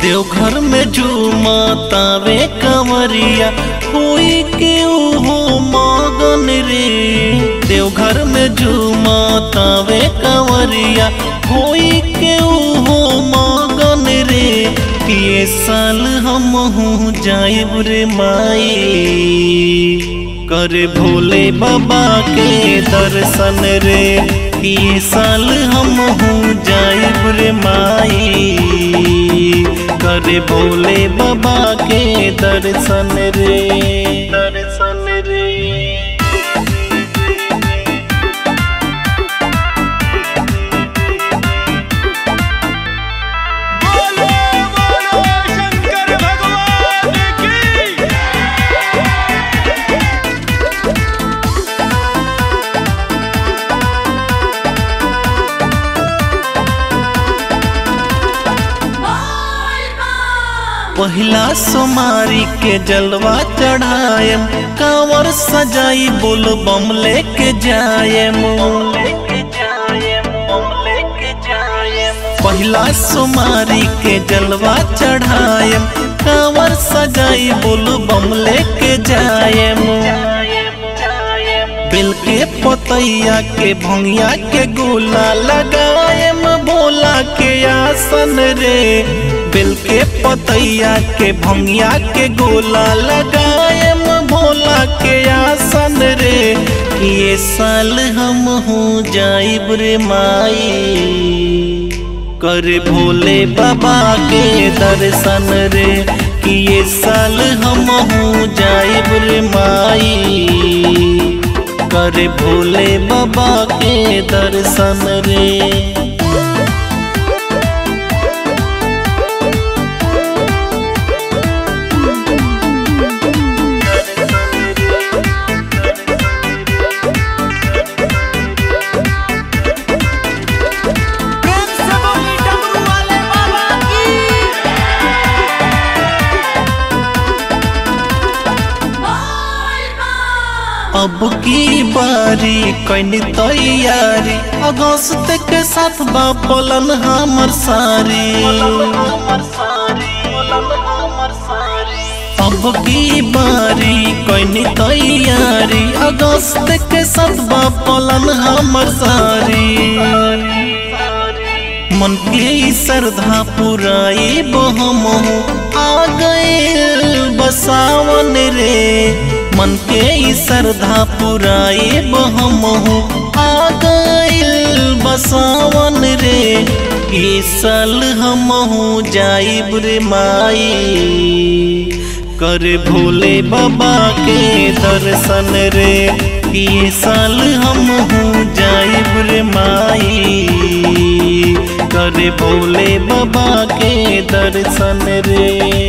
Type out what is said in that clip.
देवघर में झूमतावे कंवरिया कोई के हो मगन रे देवघर में झूमतावे कंवरिया कोई के हो मगन रे ये साल हम हूँ जाइब रे माई करे भोले बाबा के दर्शन रे ये साल हम हूँ जाइब रे माई करे भोले बाबा के दर्शन रे दर्शन रे बोलो बोलो शंकर भगवान की पहिला सोमारी के जलवा चढ़ायम कांवर सजाई बोल बम लेके जायम पहिला सोमारी के जलवा चढ़ायम कांवर सजाई बोल बम लेके जायम बिल के पतैया के भंगिया के गोला लगायम बोला के आसन रे बिल के पतैया के भंगिया के गोला लगायम भोला के आसन रे ये साल हम हूँ जाइब रे माई करे भोले बाबा के दर्शन रे कि ये साल हम हूँ जाइब रे माई करे भोले बाबा के दर्शन रे प्रेम से बोली डमरू वाले बाबा की अब की बारी कैनी तैयारी अगस्त के साथ बापलन हमर सारी अब की बारी कैनी तैयारी अगस्त के साथ बापलन हमर सारी मन के ई श्रद्धा पुराई बहम आ गए बसावन रे मन के ई श्रद्धा पुराई बहम आ गए बसावन रे ई साल हम जाइब रे माई करे भोले बाबा के दर्शन रे ये साल हम जाइब रे माई करे भोले बाबा के दर्शन रे